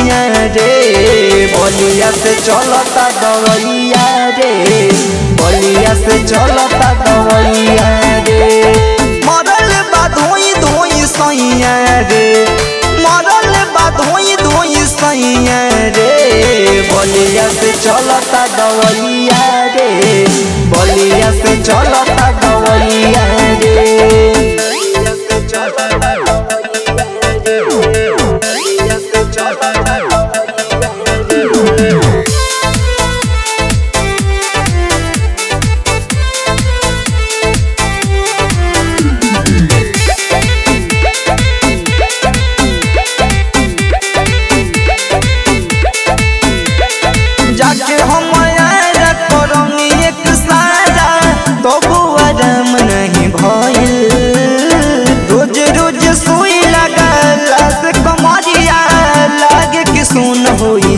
सैया रे बलिया से चलता दवैया रे बलिया से चलता दवैया रे मरल बा धोई धोई सैया रे मरल बा धोई धोई सैया रे बलिया से चलता दवैया रे बलिया से चलता दवैया रे बलिया से चलता दवैया रे बलिया से चलता दवैया रे जाके हम आया करंगी एक सारा तो आराम नहीं भइल रोज रोज सुई लगला से कमरिया लागे कि सुन होई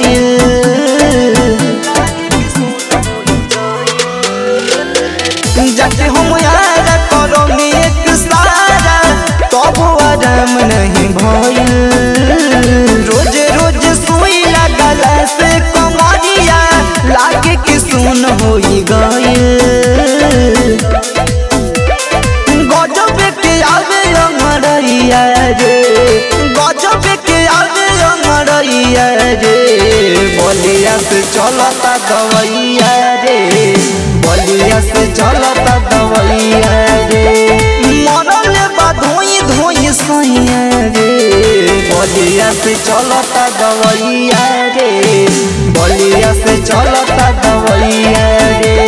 गइल जाके हम आया करंगी एक सारा तब आराम नहीं भइल रोज रोज सुई लगला से कमरिया लागे कि सुन होई गइल गजब के आवे अमरैया रे गजब के आवे अमरैया रे बलिया से चलता दवैया रे बलिया से चलता दवैया रे मरल बा धोई धोई सैया रे बलिया से चलता दवैया रे बलिया से चलता दवैया रे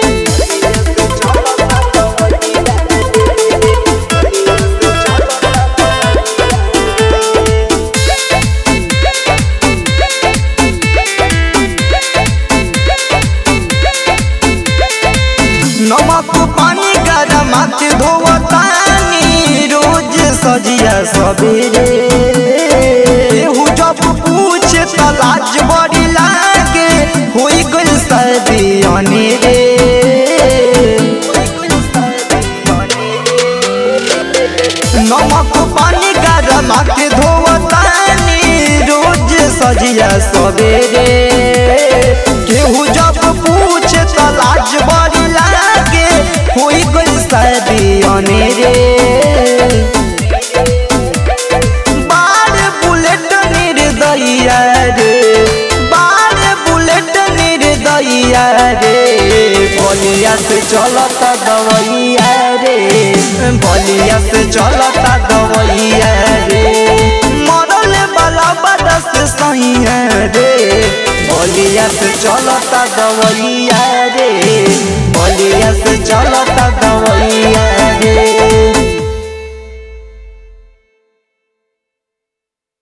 नमक पानी गरम धोवतानी रोज सजिया सबेरे केहू जब पूछे त लाज बड़ी लागे होई गइल सर्दी अनेरे नमक पानी गरम धोवतानी रोज सजिया सबेरे केहू जब पूछे त लाज बड़ी लागे होई गइल सर्दी अनेरे बार बुलेट निर्दया रे बार बुलेट निर्दया रे बलिया से चलता दवैया रे बलिया से चलता दवैया रे मरल वाला बरस सैया रे बलिया से चलता दवैया रे बलिया से चलता दवैया रे